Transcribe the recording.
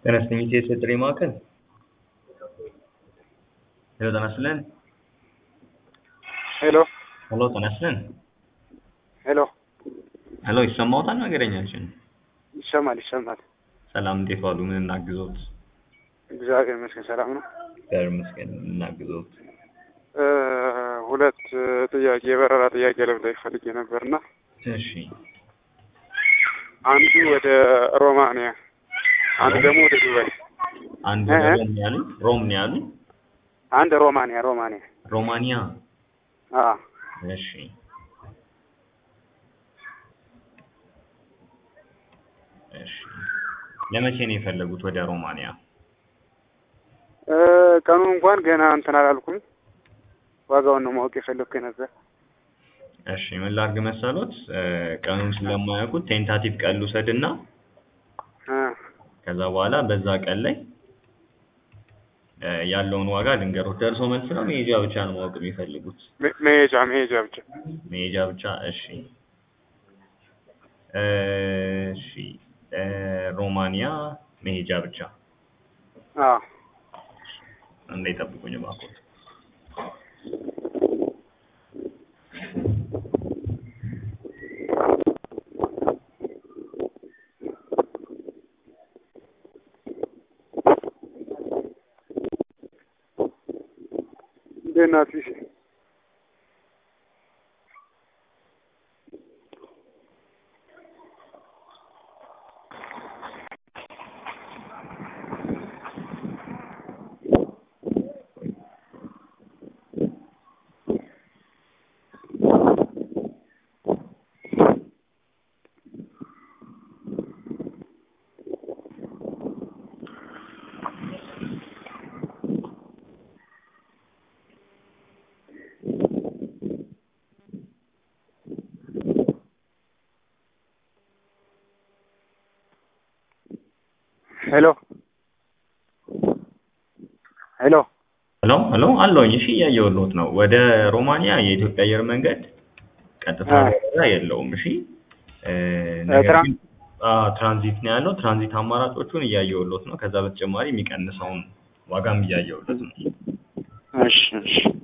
ጤና ይስጥልኝ የኢትዮ ጥሪ ማዕከል ሄሎ ጤና ይስጥልን ሄሎ ሄሎ ጤና ይስጥልን ሄሎ ሄሎ ይሰማዎታል ነገረኛችን ይሰማል ይሰማል። ሰላም እንዴት ዋሉ ምን እናግዞት እግዚአብሔር ይመስገን ሰላም ነው። እግዚአብሔር ይመስገን ምን እናግዞት እ ሁለት ጥያቄ የበረራ ጥያቄ ለመጠየቅ ፈልጌ ነበርና እሺ አንዱ ወደ ሮማንያ አንዱ ደግሞ ወደ ዱባይ። አንድ እ? ሮም ነው ያሉኝ ሮም ነው ያሉኝ አንድ ሮማንያ ሮማንያ ሮማኒያ አ እሺ እሺ ለመቼ ነው የፈለጉት ወደ ሮማኒያ እ ቀኑ እንኳን ገና እንትን አላልኩም። ዋጋውን ነው ማወቅ የፈለግኩ ነበር። እሺ ምን ላድርግ መሰሎት እ ቀኑን ስለማያውቁት ቴንታቲቭ ቀን ልውሰድና እ ከዛ በኋላ በዛ ቀን ላይ እ ያለውን ዋጋ ልንገሮት። ደርሶ መልስ ነው መሄጃ ብቻ ነው ማወቅ የሚፈልጉት? መ- መሄጃ መሄጃ ብቻ መሄጃ ብቻ። እሺ እ እሺ እ ሮማኒያ መሄጃ ብቻ። አ እንዳይጠብቁኝ እባክዎት። እንዴት ናት ፊሽ? ሄሎ ሄሎ ሄሎ ሄሎ አለሁኝ። እሺ እያየሁልዎት ነው። ወደ ሮማኒያ የኢትዮጵያ አየር መንገድ ቀጥታ አ በረራ የለውም። እሺ እ ነገር ትራን- ግን አ ትራንዚት ነው ያለው። ትራንዚት አማራጮቹን እያየሁልዎት ነው። ከዛ በተጨማሪ የሚቀንሰውን ዋጋም እያየሁልዎት ነው። እሺ እሺ